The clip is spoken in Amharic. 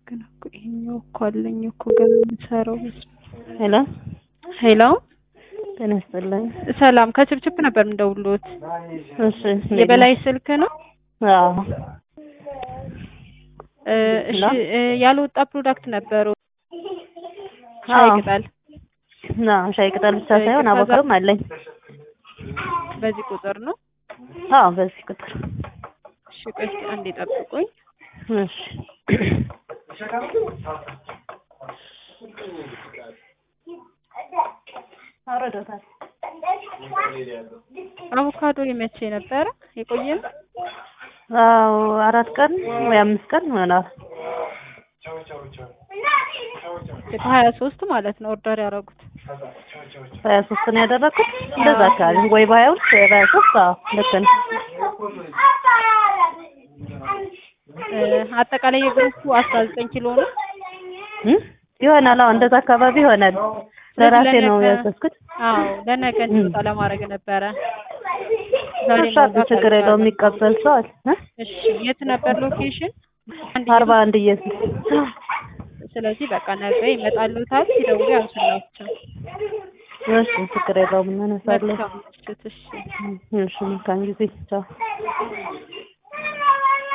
ግን እኮ ይሄኛው እኮ አለኝ እኮ ገና የምሰራው ሄሎ ሄሎ ጤና ይስጥልኝ። ሰላም ከችፕችፕ ነበር የምደውልዎት እሺ የበላይ ስልክ ነው አዎ እ እሺ እ ያልወጣ ፕሮዳክት ነበሩ ሻይ አዎ። ቅጠል አዎ ሻይ ቅጠል ብቻ ሳይሆን ከዛ- አቮካዶም አለኝ። በዚህ ቁጥር ነው አዎ በዚህ ቁጥር እሺ ቆይ እስኪ አንዴ ጠብቁኝ እሺ አውርዶታል። አቮካዶ የመቼ ነበረ የቆየ ነው አዎ አራት ቀን ወይ አምስት ቀን ይሆናል። በሀያ ሶስት ማለት ነው ኦርደር ያደረጉት በሀያ ሶስት ነው ያደረኩት እንደዛ አካባቢ ወይ በሀያ ሁለት ወይ በሀያ ሶስት አዎ ልክ ነው። እ አጠቃላይ የግሩፑ አስራ ዘጠኝ ኪሎ ነው እ? ይሆናል አዎ እንደዛ አካባቢ ይሆናል። ለራሴ ነው ለነገ- ያዘዝኩት። አዎ ለነገ እንዲወጣ ለማድረግ ነበረ ዛሬ እሺ መውጣት ችግር የለውም አልቻለም። የሚቀበል ሰው አለ እ? እሺ የት ነበር ሎኬሽን አርባ አንድ ኢየሱስ ስለዚህ በቃ ነገ ይመጣሉታል ሲደውሉ ያንሱላቸው እሺ ችግር የለውም እናነሳለን። መልካም ምሽት እሺ እሺ መልካም ጊዜ ቻው